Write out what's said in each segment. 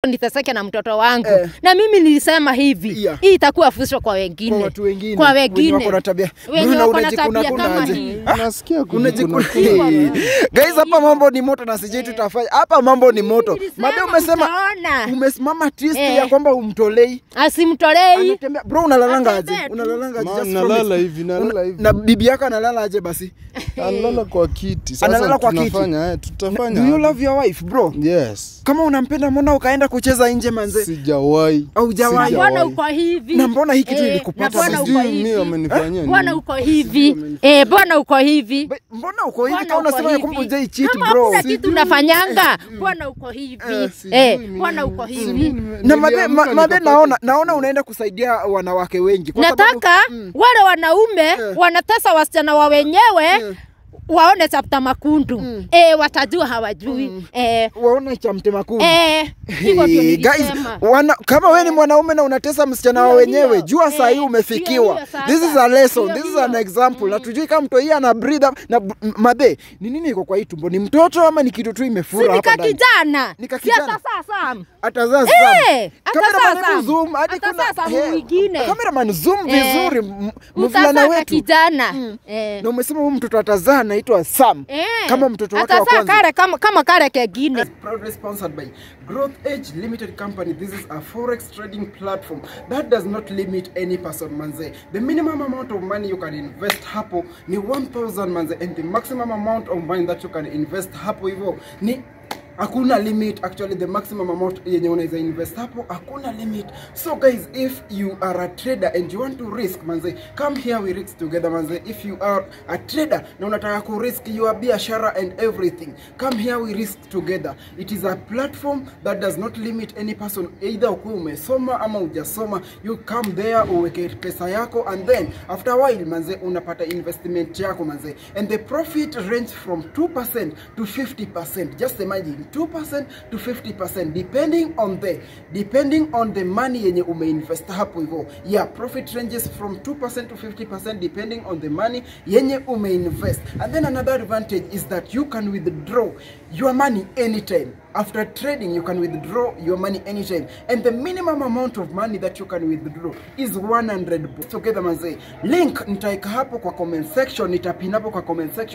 niteseke na mtoto wangu Eh. na mimi nilisema hivi Yeah. hii itakuwa fusho kwa wengine Kwa watu wengine. kwa Wenye wengine wako na tabia. wenye Mbona wako na unajikuna tabia kuna kama aje? hii Nasikia Unajikuna. kujikuna. Guys, hapa mambo ni moto na sijui tutafanya. Hapa mambo ni moto. Nilisema Mabe umesema mtaona. umesimama twist Eh. ya kwamba umtolei. asimtolei Anatembea. Bro unalalanga aje? Atembea tu. Unalalanga aje? Ma, Just nalala promise. hivi, nalala Una- hivi. Na bibi yako analala aje basi? Analala kwa kiti. Sasa Analala kwa kiti. tunafanya, eh, tutafanya. Do you love your wife, bro? Yes. Kama unampenda mbona ukaenda kucheza nje manze? Sijawahi. Haujawahi. mbona Sijawahi. uko hivi Na mbona hii kitu Eh, ilikupata na mbona basi? uko Sijui mimi hivi wamenifanyia mbona nini. uko hivi eh mbona uko hivi Be- Mbona uko hivi Mbona kama uko unasema ya hivi? kwamba hujai cheat Kama bro? hakuna kitu unafanyanga mbona uko hivi Sijui eh mimi. mbona uko Sijui hivi nime- Na mabe, niliamka ma, mabe nikapata- naona naona unaenda kusaidia wanawake wengi kwa sababu nataka wale wanaume wanatesa wasichana wa wenyewe waone chapta makundu eh watajua hawajui eh waona cha mtema kuni. eh hivyo ndio Hey, guys, nilisema wana, kama wewe ni mwanaume na unatesa msichana wa Hiyo, wenyewe, hiyo. jua saa hii Eh, umefikiwa. hiyo, hiyo sasa. This is a lesson, Hiyo, this is hiyo. an example. Na tujui kama mtu hii ana breathe up- na b- m- mabe, ni nini iko kwa hii tumbo? Ni mtoto ama ni kitu tu imefura si hapa ndani? nikakijana Nika si kijana. hata sasa Atazaa Eh, Sam. hata Cameraman, sasa. hebu zoom, hadi Hata kuna- sasa eh, mwingine. Cameraman, zoom Eh, vizuri m- mvulana utazaa wetu. kijana eh Na umesema huyu mtoto atazaa anaitwa Sam. Eh, Kama mtoto wake wa atazaa kwanza. kale kama, kama kale kengine proudly sponsored by Growth Edge Limited Company. This is a forex trading platform that does not limit any person manze. The minimum amount of money you can invest hapo ni 1000 manze and the maximum amount of money that you can invest hapo hivyo ni hakuna limit actually the maximum amount yenye unaweza invest hapo hakuna limit so guys if you are a trader and you want to risk manze come here we risk together manze if you are a trader na unataka ku risk your biashara and everything come here we risk together it is a platform that does not limit any person either ukuwe umesoma ama hujasoma you come there uweke pesa yako and then after a while manze unapata investment yako manze and the profit range from 2% to 50% just imagine 2% to 50% depending on the depending on the money yenye umeinvest hapo hivyo yeah profit ranges from 2% to 50% depending on the money yenye umeinvest and then another advantage is that you can withdraw your money anytime after trading you can withdraw your money anytime and the minimum amount of money that you can withdraw is 100 bucks. together manze link nitaika hapo kwa comment section nitapin hapo kwa comment section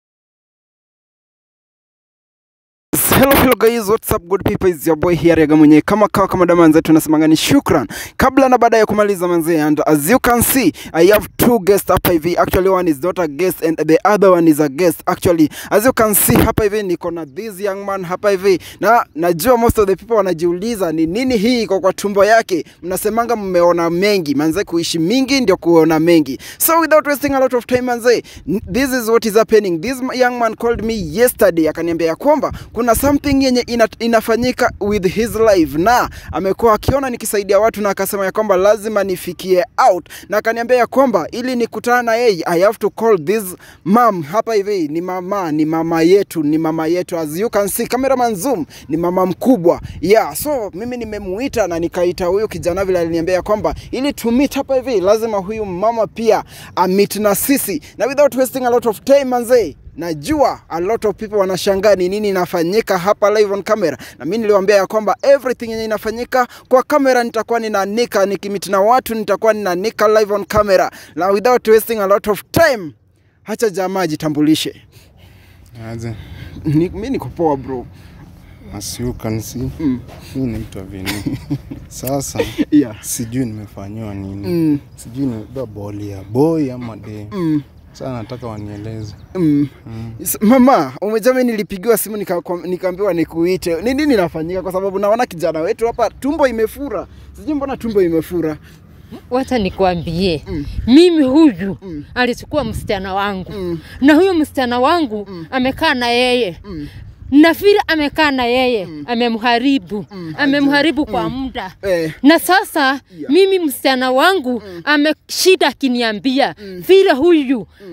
Hello, hello guys, what's up good people? It's your boy here Rega mwenye kama kawa kama dama manze tunasemanga ni shukran. Kabla na baada ya kumaliza manze and as you can see I have two guests hapa hivi. Actually one is not a guest and the other one is a guest. Actually as you can see hapa hivi niko na this young man hapa hivi. Na najua most of the people wanajiuliza ni nini hii iko kwa tumbo yake. Mnasemanga mmeona mengi. Manze kuishi mingi ndio kuona mengi. So without wasting a lot of time manze, n- this is what is happening. This young man called me yesterday akaniambia ya kwamba kuna something yenye ina, inafanyika with his life na amekuwa akiona nikisaidia watu na akasema ya kwamba lazima nifikie out na akaniambia ya kwamba ili nikutana na yeye I have to call this mom hapa hivi ni mama ni mama yetu ni mama yetu as you can see cameraman zoom ni mama mkubwa yeah so mimi nimemuita na nikaita huyu kijana vile aliniambia ya kwamba ili to meet hapa hivi lazima huyu mama pia amit na sisi na without wasting a lot of time manzee najua a lot of people wanashangaa ni nini inafanyika hapa live on camera na mi niliwaambia ya kwamba everything yenye inafanyika kwa kamera nitakuwa ninaanika nikimiti na watu nitakuwa ninaanika live on camera na without wasting a lot of time hacha jamaa jitambulishe Aje. Ni- mi niko poa bro As you can see, mi naitwa Vini. Sasa yeah. sijui nimefanyiwa nini. mm, Sijui nimebeba boli ya boy ama de. mm, Sasa nataka wanieleze. mm. S- mama umejami nilipigiwa simu nika- kwa- nikaambiwa nikuite ni nini inafanyika kwa sababu naona kijana wetu hapa tumbo imefura sijui mbona tumbo imefura wacha nikwambie Mm. mimi huyu Mm. alichukua msichana wangu Mm. na huyo msichana wangu amekaa na yeye Mm. na vile amekaa na yeye amemharibu Mm. amemharibu kwa muda eh, na sasa Yeah. mimi msichana wangu ameshida akiniambia vile huyu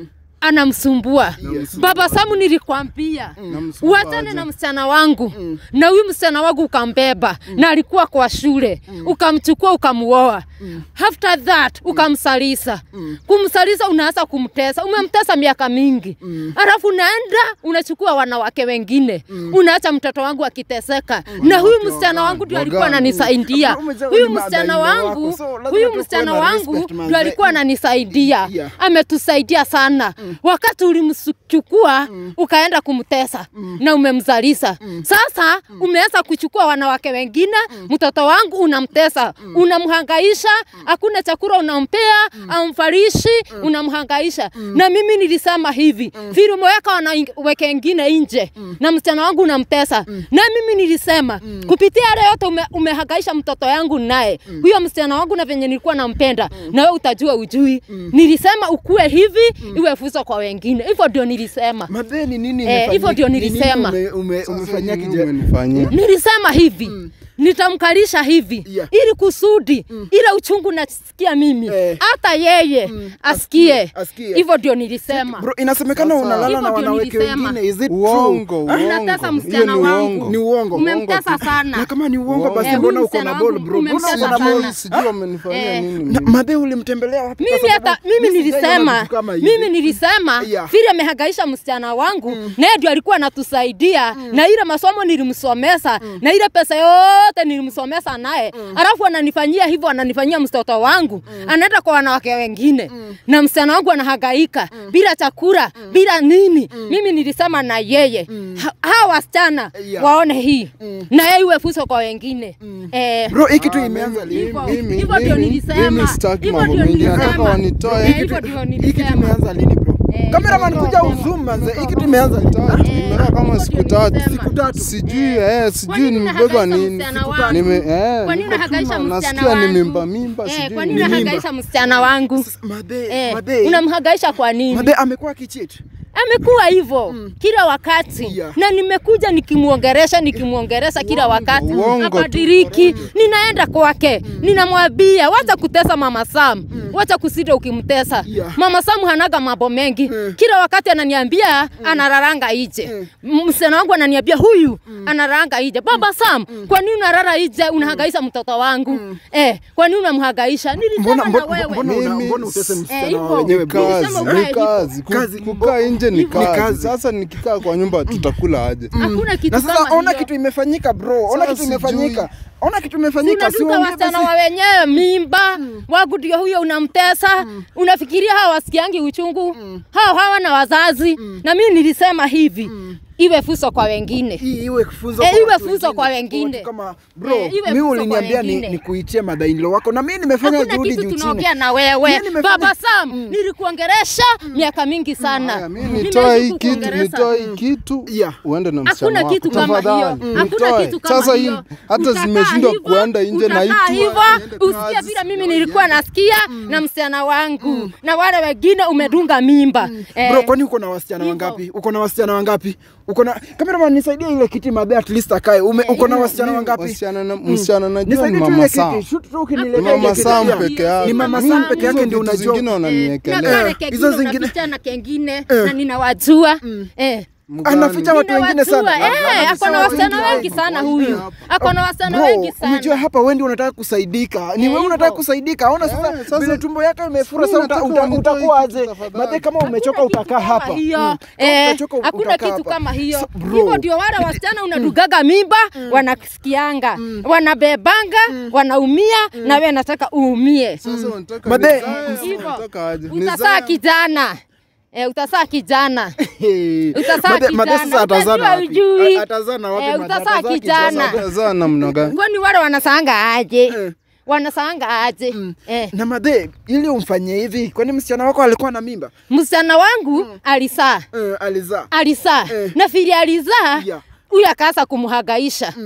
anamsumbua Yes. baba Samu, nilikwambia Namsumbua uachane aje? na msichana wangu na huyu msichana wangu ukambeba na alikuwa kwa shule ukamchukua ukamuoa after that ukamsalisa kumsalisa unaanza kumtesa umemtesa miaka mingi alafu unaenda unachukua wanawake wengine unaacha mtoto wangu akiteseka na huyu msichana wangu ndio alikuwa Wagani. ananisaidia Bro, umejua huyu ni msichana madai wangu wako, so lazima huyu tukuwe msichana na wangu respect, ndio manze. alikuwa ananisaidia Yeah. ametusaidia sana wakati ulimchukua ukaenda kumtesa na umemzalisha sasa umeanza kuchukua wanawake wengine mtoto wangu unamtesa unamhangaisha hakuna chakula unampea amfarishi unamhangaisha na mimi nilisema hivi vile umeweka wanawake wengine nje na msichana wangu unamtesa na mimi nilisema kupitia yale yote ume, umehangaisha mtoto yangu naye huyo msichana wangu na venye nilikuwa nampenda na wewe utajua ujui nilisema ukue hivi iwe fuso kwa wengine hivyo ndio nilisema Madhe ni nini Eh, imefanyika? hivyo ndio Ni nini nilisema. ume- ume- Sasa umefanyia nini kijana umenifanyia? nilisema hivi nitamkalisha hivi Yeah. ili kusudi ile uchungu nasikia mimi Eh. hata yeye asikie asikie. hivyo ndio nilisema Bro, inasemekana Sasa- unalala Hivyo na ndio wanawake nilisema. wengine. Is it Uongo, true? uongo. unatesa Hiyo msichana ni wangu uongo. Ni uongo. umemtesa Uongo tu. sana Na kama ni uongo Uongo. basi Eh, mbona huyu uko na msichana ball wangu bro? Mbona umemtesa uko na sana. ball? Sijui wamenifanyia Eh. nini Na mimi. madhe ulimtembelea wapi? Kwa mimi sababu hata mimi mimi sijaiona nilisema vitu kama hivi. mimi nilisema Yeah. vile amehangaisha msichana wangu naye ndio alikuwa anatusaidia na ile masomo nilimsomesa na ile pesa yote nilimsomesa naye alafu ananifanyia hivyo ananifanyia mtoto wangu anaenda kwa wanawake wengine na msichana wangu anahangaika bila chakula bila nini mimi nilisema na yeye ha, hawa wasichana Yeah. waone hii na yeye iwe fuso kwa wengine eh, Bro, hii kitu Ah, imeanza mimi- lini? Hivyo- mimi- hivyo ndio mimi- nilisema. mimi sitaki Hivyo mambo ndio mengi, nilisema. nataka wanitoe. Eh, Hii hivyo kitu- ndio Hii kitu nilisema. imeanza lini bro? Eh, Cameraman hivyo kuja ndio uzoom manze. Hii kitu imeanza lini? Tatu, nimekaa kama hivyo siku ndio tatu. nilisema. Siku tatu. Sijui eh, Kwa sijui nini nimebeba unahangaisha nini. msichana wangu? Nime eh. Kwa nini niko unahangaisha tu na- msichana Nasikia wangu? ni mimba mimba Eh, sijui. kwa ni nini mimba. unahangaisha msichana wangu? Sasa, Madhe, Eh, madhe. unamhangaisha kwa nini? Madhe amekuwa akicheat. Amekuwa hivyo kila wakati Yeah. na nimekuja nikimwongeresha nikimwongeresha kila wakati Uongo tu. abadiriki. Ninaenda kwake ninamwambia wacha kutesa mama Sam, wacha kusita ukimtesa Yeah. mama Sam hanaga mambo mengi kila wakati ananiambia anararanga ije msichana wangu ananiambia huyu anararanga ije baba Sam, kwa nini unarara ije unahangaisha mtoto wangu eh, kwa nini unamhangaisha? Nilisema Mbona na mbona wewe mbona una- Mimi- mbona utese Eh, msichana hivyo. wa wenyewe Ni bro? kazi, Nilisema ukae ni hivyo. kazi. Ku- Kazi. Kukaa nje ni Hivyo. Ni kazi. kazi. Sasa nikikaa kwa nyumba tutakula aje? Hakuna kitu Na sasa kama ona hiyo. kitu imefanyika bro. Ona Sasa kitu imefanyika. sijui. Ona kitu imefanyika. Si unaduka uongee wasichana basi. wa wenyewe mimba wangu ndio huyo unamtesa unafikiria hawa wasikiangi uchungu hao hawana wazazi na mimi nilisema hivi iwe fuso kwa wengine Hii iwe funzo Eh, kwa iwe watu funzo kwa watu wengine. Kama bro, Eh, iwe mimi funzo uliniambia kwa ni, wengine. ni kuitie madainilo wako na mimi nimefanya hakuna juhudi kitu juu chini. tunaongea na wewe Mimi nimefanya- baba Sam nilikuongeresha miaka mingi sana Haya, mimi Nimeishi nitoe hii kitu, kukuongelesha. nitoe hii kitu Yeah. uende na Hakuna msichana wako. kitu kama Tafadhali, hiyo. Hakuna nitoe. kitu kama Sasa hii hiyo. hata Utakaa zimeshindwa hivyo, kuenda nje na hii utakaa tu hivyo, niende usikie kazi, vile mimi sijui nilikuwa nasikia na msichana wangu na wale wengine umedunga mimba Eh, Bro, kwani uko na wasichana hivyo. wangapi? Uko na wasichana wangapi? Uko na cameraman nisaidie ile kiti madhe at least akae. Ume, uko na wasichana Mimi wangapi? Wasichana na msichana najua ni Nisaidie tu mama ile Sam. kiti. Shoot tu ukiniletea Ni ile mama kiti. Sam Yeah. peke yake. Ni mama Hizo Sam peke yake Hizo ndio vitu unajua. zingine na wananiekelea. kale Eh, kengine hizo zingine- unaficha na kengine Eh. na ninawajua eh. Anaficha watu wengine sana. Ninawajua, eh, Anaficha ako na watu wasichana wengi wengi sana huyu hapa. ako na wasichana Bro, wengi umejua sana hapa wewe ndio unataka kusaidika. Ni Eh, wewe unataka hivyo. kusaidika. Ona Eh, sasa sasa- vile tumbo yako imefura Sasa sasa uta- nataka uta- wanitoe utakuwa hii kitu aje? tafadhali. Madhe kama umechoka Hakuna kitu utakaa kama hapa. hiyo. Mm. Eh, Utachoka hakuna utakaa kitu hapa. kama hiyo So, bro. hivyo ndio wale wasichana unadugaga mimba wanasikianga wanabebanga wanaumia na wewe nataka uumie Sasa wanataka Madhe- nizae, Hivyo. wanataka aje? utasaa Nizae. kijana eh, utasaa kijana Hey. Utazaa Madhe- madhe kijana, sasa atazaa na utajua wapi? ujui. A- atazaa na wapi Eh, madhe? utazaa Atazaa kijana. Utazaa namna gani? kwani wale wanasaanga aje Eh. wanasaanga aje eh. na madhe ili umfanyie hivi kwani msichana wako alikuwa na mimba msichana wangu alisaa eh, alizaa alisaa Eh. na vile alizaa Yeah. huyu akaanza kumhangaisha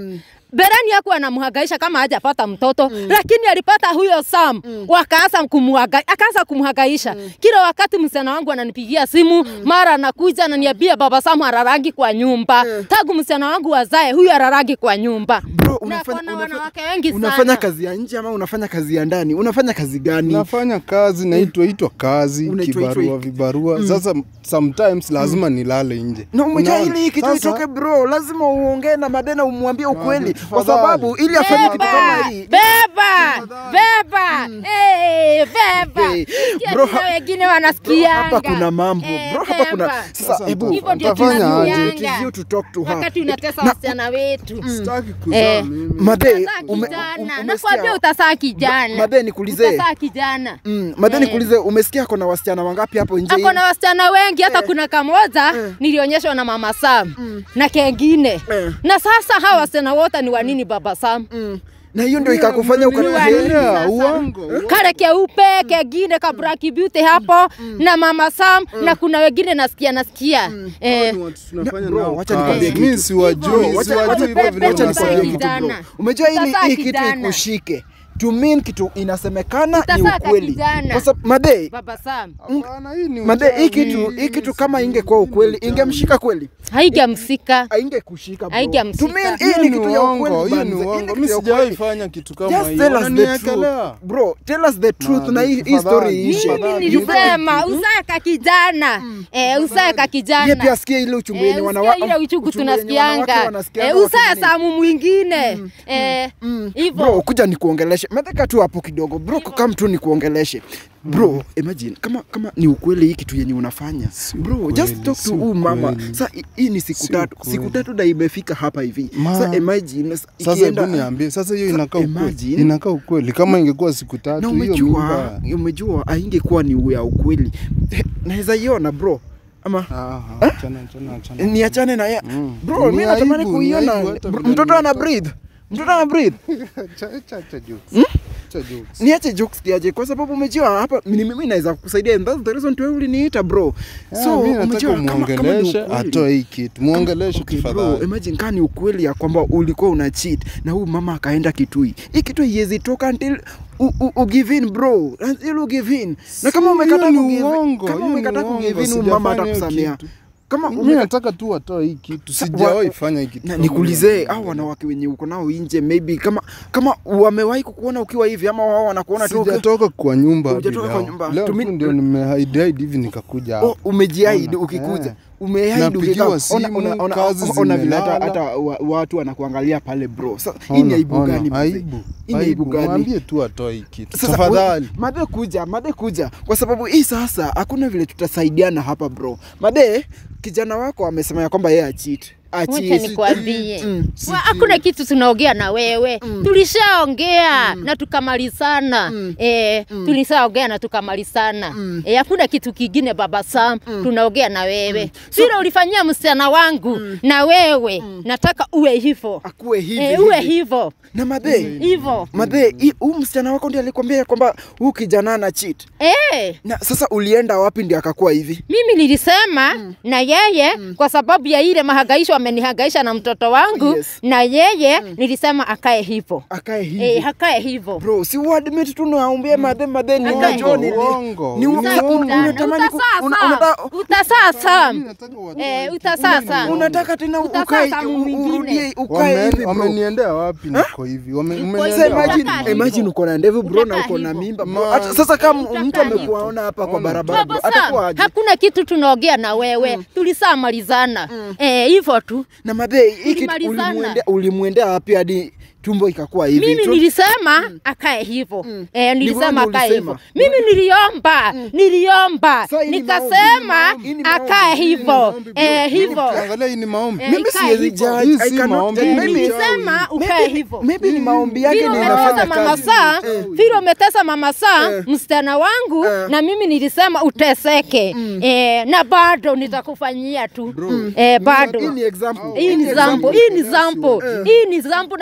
Berani hakuwa anamhangaisha kama hajapata mtoto mm. lakini alipata huyo Sam mm. wakaanza kumhangaisha, akaanza kumhangaisha mm. kila wakati. Msichana wangu ananipigia simu mm. mara anakuja ananiambia baba Sam ararangi kwa nyumba mm. tangu msichana wangu wazae huyu ararangi kwa nyumba Bro, na unafanya, kuna unafanya, wanawake wengi unafanya sana. kazi ya nje ama unafanya kazi ya ndani? Unafanya kazi gani? nafanya kazi naitwa itwa kazi Unaitwa- kibarua itwa- vibarua sasa sometimes lazima nilale nje na umejua Unaona? ili hii kitu Sasa- itoke bro, lazima uongee na Madena umwambie ukweli, kwa tafadhali. sababu ili afanye kitu kama Beba, hii beba, beba, eh, beba. Hey, Sikia bro, tena ha- wengine bro, wanasikianga. hapa kuna mambo Eh, bro, hapa kuna beba. sasa, Sasa hebu Hivyo ndio Utafanya aje? tunajuanga. it is you to talk to her. wakati unatesa Na- wasichana wetu sitaki kuzaa Eh. mimi Madhe, Utasaa ume- kijana. um- umesikia- nakwambia utasaa kijana Madhe, nikuulize. utasaa kijana Mm, Madhe, Eh. nikuulize, umesikia kuna wasichana wangapi hapo nje? ako na wasichana wengi hata Eh. kuna kamoja Eh. nilionyeshwa na mama Sam na kengine Eh. na sasa hawa wasichana wote ni wanini baba Sam Mm. na hiyo ndio ikakufanya Ni wa nini ukataheri sasa? uongo uongo. kale keupe kengine ka Black Beauty hapo na mama Sam na kuna wengine nasikia nasikia Hao eh, ni watu tunafanya bro, nao wacha kazi. nikwambie Mimi kitu. siwajui Hivyo, wacha- siwajui wacha- hivyo vile wacha unasema. nikwambie unasema kitu bro. Kijana. Umejua ili Utasaa hii kitu kijana. ikushike to mean kitu inasemekana ni Utasaa ukweli. kijana. Kwa sababu Madhe, baba Sam Hapana, hii ni Madhe, hii uchawi. kitu hii kitu kama ingekuwa ukweli ingemshika kweli, haigamsika haingekushika bro. Haigamshika. To mean Hiyo hii ni ni kitu ya uongo, ukweli. hiyo ni banze. Hii uongo. kitu Mimi ya sijawahi ukweli. fanya kitu kama Just hiyo. tell us the Wananiekelea. truth. Bro, tell us the truth Man, na hii hii tafadhali. story Mimi iishe. Tafadhali. mimi nilisema usaeka kijana eh, usaeka Yeye kijana pia asikie ile uchungu yenye Eh, wanawa- usikie ile uchungu uchungu yenye wanawake tunasikianga wanasikianga eh, usaa wakinini. samu mwingine eh, Bro, hivyo kuja nikuongeleshe. Medeka tu hapo kidogo. Bro, kam tu nikuongeleshe. Bro, imagine kama kama ni ukweli hii kitu yenye unafanya. Bro, ukweli, just talk si to huyu mama. ukweli. Sasa hi- hii ni siku Si tatu. ukweli. Siku tatu na imefika hapa hivi. Ma- Sasa imagine s- Sasa ikienda hebu niambie, sasa hiyo Sa- inakaa ukweli, imagine. inakaa ukweli. Kama ingekuwa siku na tatu hiyo umejua mimba umejua haingekuwa ni ya ukweli. Eh, Naweza iona bro. Ama Ah, ah, achana, achana, achana. niachane na yeye. Mm. Bro, Ni mimi natamani aibu, ni kuiona. aibu hata Bro, vile Mtoto ana nimetoka. breathe. Mtoto ana breathe. Acha- acha- acha jokes. Acha jokes. niache jokes kiaje kwa sababu umejua hapa ni mimi naweza kukusaidia and that's the reason tu wewe uliniita bro So, mimi nataka umejua kama- kama ni muongeleshe ukweli. atoe hii kitu. Muongeleshe Okay, bro, tafadhali. imagine kama ni ukweli ya kwamba ulikuwa una cheat na huyu mama akaenda Kitui. Hii Kitui haiwezi toka until u, u, u give in bro. Until u give in. Na kama Si, umekataa hiyo ku ni give uongo, kama hiyo ni umekataa ku give in uongo, huyu mama sijafanya hiyo atakusamea. kitu. Kama Mimi umeka- nataka tu atoe hii kitu. Sijawahi fanya hii kitu. na kama nikuulize hiyo. au wanawake wenye uko nao nje maybe kama kama wamewahi kukuona ukiwa hivi ama wao wanakuona tu ukiwa- Sijatoka kwa nyumba hadi Hujatoka kwa leo. nyumba. Leo Tumi- tu ndio nimehide hide hivi nikakuja hapa. Oh, umejiahidi Ona, ukikuja eh. umeahidi Napigiwa ukikaa. simu, Ona- ona- ona- kazi ona vile hata zimelala. hata wa- watu wanakuangalia pale bro. Sasa hii ni Ona, aibu ona, gani? mzee? Aibu. Hii ni aibu gani? Mwambie tu atoe hii kitu. Sasa, Tafadhali. we- Made kuja, Made kuja, kwa sababu hii sasa hakuna vile tutasaidiana hapa bro. Made, kijana wako amesema ya kwamba yeye achit Wacha achit. nikwambie, Mm. Wa- hakuna kitu tunaongea na wewe tulishaongea na tukamalizana eh, tulishaongea na tukamalizana eh, hakuna kitu kingine baba Sam tunaongea na wewe vile ulifanyia msichana wangu na wewe nataka uwe hivyo Akuwe hivi. eh, uwe hivi. hivyo Na Made, hivyo Made, hii- huyu msichana wako ndiye alikwambia ya kwamba huyu kijana ana cheat. eh. Na sasa ulienda wapi ndio akakuwa hivi? mimi nilisema na yeye kwa sababu ya ile mahangaisho amenihangaisha na mtoto wangu Yes. na yeye nilisema akae hivyo Akae hivi. eh, akae hivyo bro si uadmit tu naambia madhe madhe ni Aka unajua ni uongo, ni ni uongo. uongo. unatamani ku- una- unataka- utasasa Mimi nataka watoe Eh, hii kitu. utasasa. Mimi ni unataka tena Utasasa ukae samu u- mwingine. urudie ukae Wame- hivi bro wameniendea wapi niko hivi Wame- Sasa umeniendea sasa wapi? imagine Utakaa imagine hivyo. uko na ndevu bro na Utakaa uko na hivyo. mimba bro Man. Hata- sasa kama Utakaa mtu hivyo. amekuona hapa kwa Ona. barabara bro Baba atakuwa Sam, aje hakuna kitu tunaongea na wewe tulisamalizana eh, hivyo tu na madhe hii kitu Tulimalizana. ulimwendea ulimwendea wapi hadi tumbo ikakuwa hivi mimi Tu- nilisema akae hivyo eh, nilisema Ndivyo akae ulisema. hivyo mimi niliomba niliomba Sasa hii ni maombi, nikasema hii ni maombi, akae hii ni hivyo maombi, bro. eh, Mimi hivyo Angalia hii ni maombi. Eh, mimi ikae siwezi hivyo. judge Hii I si cannot maombi, judge. Eh, Mimi- nilisema ukae maybe- hivyo maybe ni maombi yake vile ndio umetesa inafanya mama kazi saa vile umetesa mama saa Eh. msichana wangu Eh. na mimi nilisema uteseke eh, na bado nitakufanyia tu eh, bado hii ni example hii ni zambo hii ni zambo hii ni zambo na ni full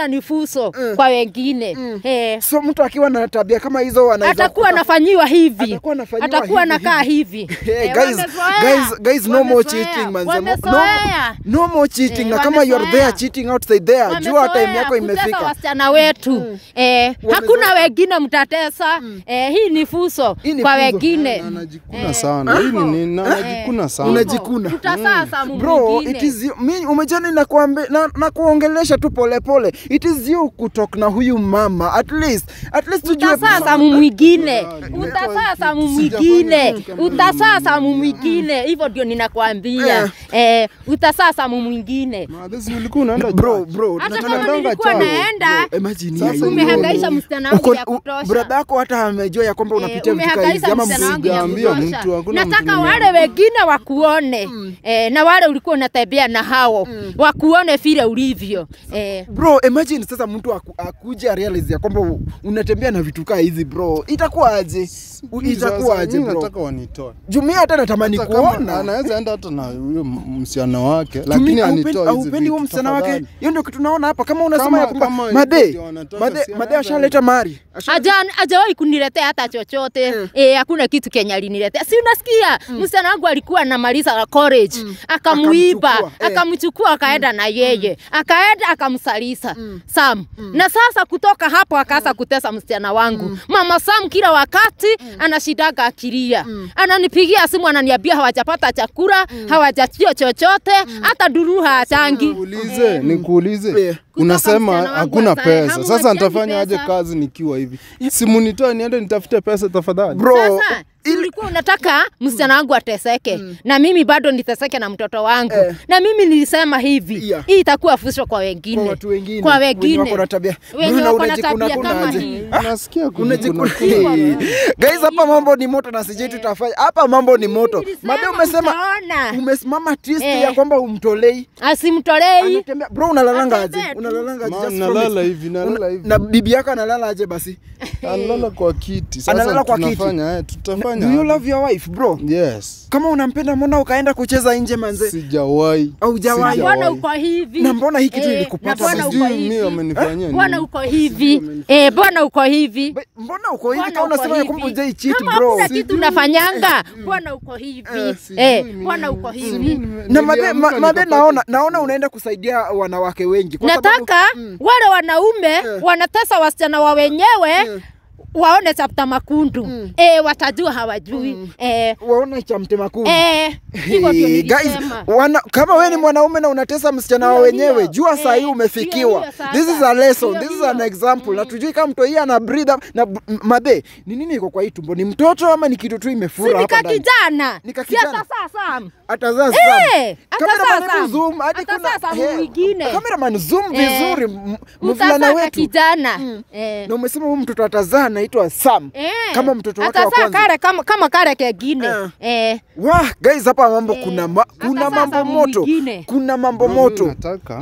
fuso kwa wengine eh, so mtu akiwa na tabia kama hizo anaweza atakuwa kuta- anafanyiwa hivi Atakuwa anafanyiwa atakuwa hivi, anakaa hivi. hivi Hey, Eh, guys, wamezoea. guys, guys, no more Wamezoea. cheating, manze. No- Wamezoea. no more cheating Eh, na kama you are there wamezoea. cheating outside there jua Wamezoea time yako kutesa imefika wasichana wetu eh, hakuna wengine mtatesa eh, hii ni fuso Hii ni kwa fuso. wengine anajikuna sana hii ni nini anajikuna sana Unajikuna. utasasa bro mwingine it is you, mi umejani na, kuambe, na, na kuongelesha tu polepole it is you kutok na huyu mama at least at least tujue utasasa mu mwingine Tafadhali. utasasa mu Sijafanya mwingine kitu kama utasasa mu mwingine hivyo ndio ninakwambia eh, utasasa mu mwingine Madhesi ulikuwa unaenda bro church. bro hata tunaendanga kama nilikuwa church. naenda imagine Sasa hiyo. umehangaisha msichana wangu Uko- ya u- kutosha brada yako hata amejua ya kwamba unapitia Eh, vitu kama hizi umehangaisha ama msichana wangu ya Sijaambia kutosha. mtu, hakuna mtu nataka nimeambia. wale wengine wakuone eh, na wale ulikuwa unatembea na hao wakuone vile ulivyo eh, bro imagine sasa mtu aku, akuje arealize ya kwamba u- unatembea na vitu kaa hizi bro itakuwa aje U- Mimi sasa, itakuwa aje mimi bro nataka wanitoe jumia hata natamani Hata kama kuona anaweza enda hata na huyo m- msichana wake Tumi- lakini haupendi- anitoe hizi haupendi huo vitu, msichana wake tafadhali. hiyo ndio kitu naona hapa kama unasema Kama- ya kwamba kama made ndio wanataka, made si made anaweza ashaleta mari Ashaleta- Haja- hajawahi kuniletea hata chochote Mm. eh, hakuna kitu Kenya aliniletea. Si unasikia msichana wangu alikuwa anamaliza college akamuiba Akamchukua, eh. akamchukua akaenda na yeye akaenda akamsalisa Sam na sasa kutoka hapo akaanza kutesa msichana wangu mama Sam kila wakati anashidaga akilia ananipigia simu ananiambia hawajapata chakula hawajachio chochote hata duruha achangi Nikuulize, nikuulize. Eh. Unasema msichana wangu hakuna asae, pesa. hamwachani Sasa nitafanya aje pesa. kazi nikiwa hivi? Simunitoe niende nitafute pesa tafadhali. bro Sasa si ulikuwa unataka msichana wangu ateseke na mimi bado niteseke na mtoto wangu Eh. na mimi nilisema hivi Yeah. hii itakuwa fusho kwa wengine kwa watu wengine kwa wenye wengine wako na tabia wenye Bro, na wako na unajikuna tabia kuna kama aje? hii. Unasikia Unajikuna- kujikuna. Hey. guys hapa mambo ni moto na sijui tutafanya hapa mambo ni moto Nilisema made umesema utaona. umesimama twist Eh. ya kwamba umtolei asimtolei anatembea bro unalalanga aje Atembea tu. unalalanga aje Ma, Just nalala promise. hivi, nalala Una- hivi. na bibi yako analala aje basi Analala kwa kiti. Sasa Analala kwa kiti. tunafanya, eh, tutafanya. do you aje? love your wife bro Yes. kama unampenda mbona ukaenda kucheza nje manze Sijawahi. Haujawahi. Sijawahi. mbona uko hivi Na mbona hii kitu Eh, ilikupata na mbona basi? uko Sijui mimi hivi wamenifanyia mbona nini. uko hivi eh mbona uko hivi Be- mbona uko hivi Mbona kama uko unasema ya hivi? kwamba hujai cheat Kama bro hakuna kitu unafanyanga mbona uko hivi Sijui eh mimi. mbona uko Sijui hivi nime- na made, niliamka ma, made nikapata naona kitu. naona unaenda kusaidia wanawake wengi kwa sababu- nataka wale wanaume wanatesa wasichana wa wenyewe waone chapta makundu eh, watajua hawajui eh, waone cha mtema kuni eh, hivyo ndio Hey, guys, nilisema. wana, kama wewe ni mwanaume na unatesa msichana wa Hiyo, wenyewe hiyo. jua saa hii Eh, umefikiwa hiyo, hiyo sasa. this is a lesson Hiyo, this is hiyo. an example na tujui kama mtu hii ana breathe up- na b- m- madhe ni nini iko kwa hii tumbo ni mtoto ama ni kitu tu si imefura hapa nika ndani kijana Nika si kijana. hata sasa atazaa Eh, hata Cameraman, sasa. hebu zoom hadi Hata kuna sasa eh, mwingine. cameraman zoom Eh, vizuri m- mvulana utasaka wetu kijana eh. na umesema huyu mtoto atazaa anaitwa Sam Eh, kama mtoto wake wa atazaa kwanza kale kama, kama kale kengine Eh. eh. Wah, guys hapa mambo kuna ma, hata kuna sasa mambo moto mwingine. kuna mambo Mimi moto Nataka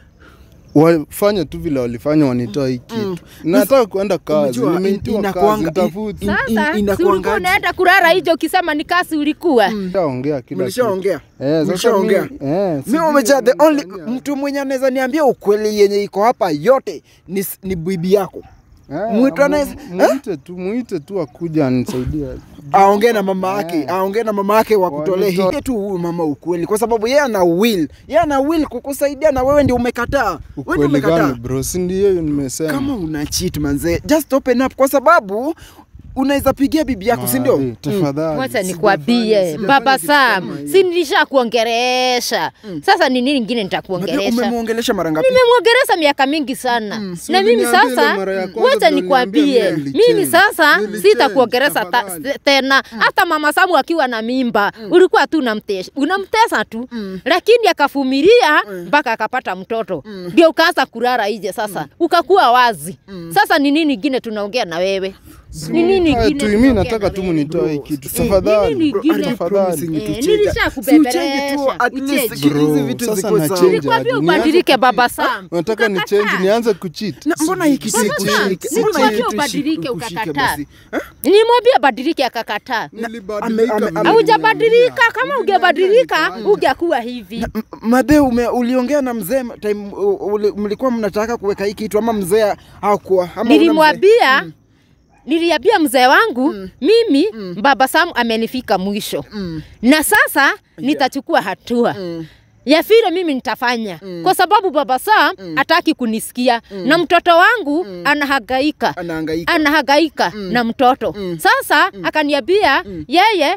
wafanye tu vile walifanya wanitoa hii kitu. Nataka kuenda kazi, Umejua, in- nimeitiwa kazi, inakuanga- nitafuti. in- in- Sasa si ulikuwa inakuangaje? unaenda kulala hicho ukisema ni kasi ulikuwa Nishaongea kila kitu. mlishaongea Eh, sasa mlishaongea mimi- eh, mi sijui umeja the only wamenifanyia. mtu mwenye anaweza niambia ukweli yenye iko hapa yote ni, s- ni bibi yako Eh, Mwitu mu- anaweza- muite tu muite tu akuja anisaidie. aongee na mama yake Eh. aongee na mama yake wakutolea hii Wanitoa- tu huyu mama ukweli kwa sababu yeye ana will yeye ana will kukusaidia na wewe ndio umekataa wewe ndio Ukweli umekataa gani bro? Si ndio hiyo nimesema. kama una cheat manze just open up kwa sababu unaweza pigia bibi yako si ndio Maadhi, Tafadhali. wacha Sijafanya- nikwambie sijafanya baba kitu kama Sam, hiyo. si nilisha kuongeresha sasa ni nini ingine Madhe, nitakuongeresha? umemwongelesha mara ngapi Nimemwongeresha miaka mingi sana si na mimi uliniambia ile sasa, mara ya kwanza wacha ndio nikwambie, uliniambia mimi mimi nilichange. sasa Nilichange, sitakuongeresha ta- tafadhali. tena. Hata mama Samu akiwa na mimba ulikuwa tu unamtesha, unamtesa tu, lakini akavumilia mpaka akapata mtoto, ndio ukaanza kulala nje. Sasa ukakuwa wazi. Sasa ni nini ingine tunaongea na wewe? Ni nini Ah, ingine tu- mi tunaongea nataka na tu wewe? munitoe hii kitu Eh, nini tafadhali ingine? Are you promising me Eh, to change? nilisha Si uchange tu kubembelesha, at least uchange. hizi Bro, vitu sasa zikuwe na sawa. change Nilikwambia aje? ubadilike Nianze baba kucheat? Sam. unataka ni Ukakataa. change nianze kucheat Na mbona hii kitu Baba ikushike? Sam, Mbona hii nilikwambia kitu ubadilike ikushike ukakataa. basi? Eh? Nilimwambia badilike akakataa. Nilibadilika ame- mimi. ame- Haujabadilika, kama ungebadilika nikaanza. ungekuwa hivi. M- Madhe, ume uliongea na mzee time u- uli- mlikuwa mnataka kuweka hii kitu ama mzee hakuwa? ama ule mzee? Nilimwambia niliambia mzee wangu mimi baba Sam amenifika mwisho Mm. na sasa nitachukua hatua Mm. ya vile mimi nitafanya kwa sababu baba Sam hataki kunisikia na mtoto wangu anahangaika Anahangaika. anahangaika na mtoto sasa akaniambia yeye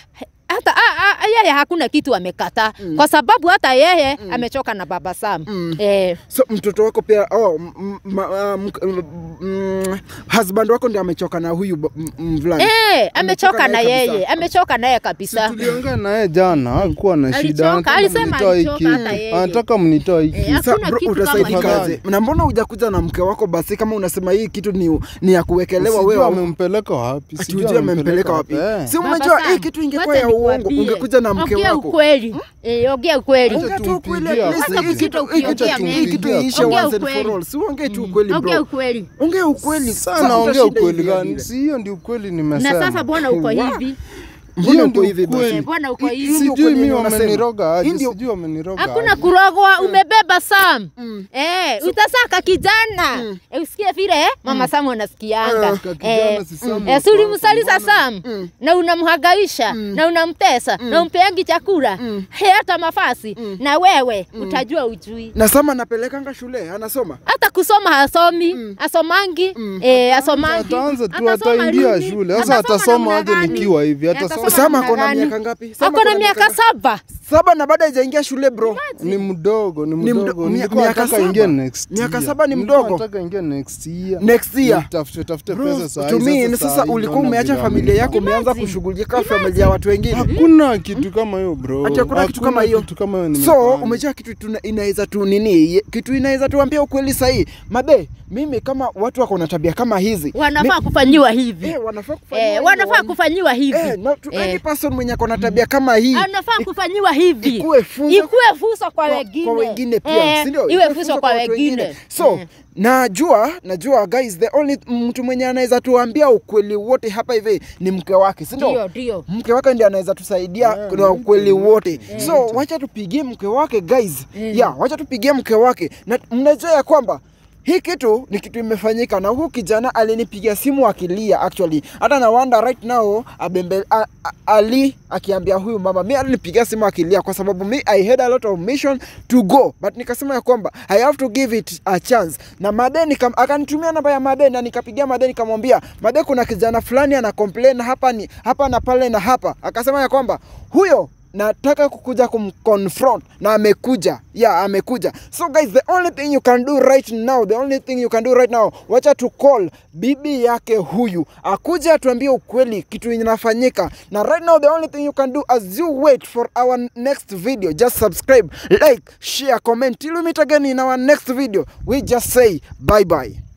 hata a, a, yeye hakuna kitu amekataa kwa sababu hata yeye amechoka na baba Sam eh, So mtoto wako pia oh, m- m- ma- uh, mk- mm, husband wako ndio amechoka na huyu b- m- mvulana. eh, amechoka na naye yeye kabisa. amechoka naye kabisa tuliongea naye jana hakuwa na shida Alichoka, Anataka alisema mnitoe hii alichoka hata kitu. yeye. anataka mnitoe hii Eh, kitu. Sa, hakuna bro, kitu kama utasaidikaje? hiyo. Na mbona hujakuja na mke wako basi kama unasema hii kitu ni, ni ya kuwekelewa Sijui wewe? amempeleka wapi Ati sijui hujui amempeleka wapi? Eh. Si Baba umejua Sam, hii kitu ingekuwa wacha ya uongo, nikwambie. ungekuja na mke Ongea wako. ukweli. Eh, ongea ukweli. Acha Ongea tu ukweli, tumpigie at least Hata hii kitu- kusita hii kitu- ukiongea hii kitu mengi. iishe Ongea once and ukweli. for all. Si uongee tu ukweli Ongea bro. ukweli. Ongea ukweli. sana ongea utashinda ukweli hivi gani vile. si hiyo ndio ukweli Na nimesema sasa bwana uko Wow. hivi. Mbona Hiyo uko ndio hivi basi? ukweli. Eh, bwana uko Hii- hii hivi. ndio sijui ukweli mi unasema. wameniroga Hii aje ndio- sijui wameniroga Hakuna aje. kurogwa, umebeba Sam. Eh, utasaka kijana. Eh, usikie vile eh, mama Sam anasikianga. Ah, ka kijana si Sam eh, wa si ulimsalisa kwanza, Sam na unamhangaisha na unamtesa na umpeangi chakula he hata mafasi na wewe utajua ujui Na Sama anapelekanga shule, anasoma. hata kusoma hasomi asomangi eh, asomangi ataanza tu Atasoma ataingia lini? shule sasa Atasoma atasoma namna aje gani? nikiwa hivi Eh, atasoma atasoma Sama namna ako na gani? miaka ngapi? Sama ako na miaka saba Saba na baada hajaingia shule bro. ni mdogo ni Ni mdo- mdogo mia- nilikuwa miaka nataka saba? ingie next Miaka year. saba ni Nilikuwa mdogo? nataka ingie next year Next year. Nitafute tafute Bro, pesa saa to hii, me, sasa sasa saa hii ulikuwa naona umeacha vile familia yako wamenipa. umeanza Imagine. kushughulika familia ya watu wengine. hakuna kitu kama hiyo bro Ati hakuna kitu kama Hakuna hiyo. kitu kama hiyo So nimefanya. umejua kitu tuna- inaweza tu nini, ye- kitu inaweza tuambia ukweli sahihi. Mabe, mimi kama watu wako na tabia kama hizi wanafaa kufanyiwa hivi eh, wanafaa kufanya eh, hivyo, wanafaa wan- kufanyiwa hivi eh, no, to Eh. any person mwenye ako na tabia kama hii anafaa kufanyiwa hivi ikuwe funzo ikuwe funzo kwa kwa, wengine kwa wengine pia Eh, si ndio? iwe Ikuwe funzo kwa watu wengine so Eh. najua najua guys the only mtu mwenye anaweza tuambia ukweli wote hapa hivi ni mke wake si ndio ndio ndio mke wake ndiye anaweza tusaidia Yeah, na ukweli mke, wote so wacha tupigie mke wake guys yeah, wacha tupigie mke wake na mnajua ya kwamba hii kitu ni kitu imefanyika na huu kijana alinipigia simu akilia actually hata na wanda right now abembe, a, a, ali akiambia huyu mama mi alinipigia simu akilia kwa sababu mi i had a lot of mission to go but nikasema ya kwamba i have to give it a chance na made nikam, akanitumia namba ya made na nikapigia made nikamwambia made kuna kijana fulani ana complain hapa ni hapa na pale na hapa akasema ya kwamba huyo nataka kukuja kumconfront na amekuja yeah amekuja so guys the only thing you can do right now the only thing you can do right now wacha tu call bibi yake huyu akuja atuambie ukweli kitu inafanyika na right now the only thing you can do as you wait for our next video just subscribe like share comment till we meet again in our next video we just say bye bye